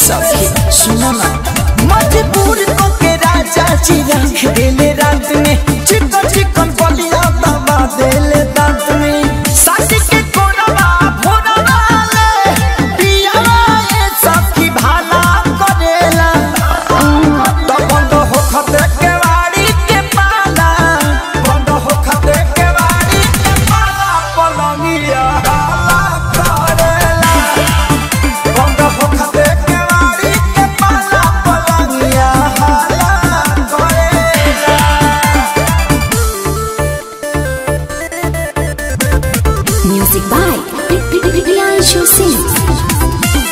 सखी सुनो ना मजबूर को के राजा जी रख देले रात में चिकन चिकन बलिया दबा देले दांत में साथी के कोरवा भोरवा ले पियावा ये सखी भाला करेला तो बंद हो खते के वाड़ी के पाला बंद हो खते के वाड़ी के पाला पलंगिया हाला करेला बंद हो खते के वाड़ी के पाला पलंगिया हाला करेला Music by Priyanshu Singh.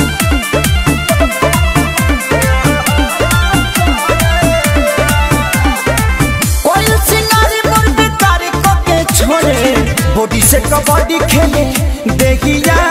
कोई सिंगारी मुर्गी कारी को के छोड़े बॉडी से कबड्डी खेले देखिया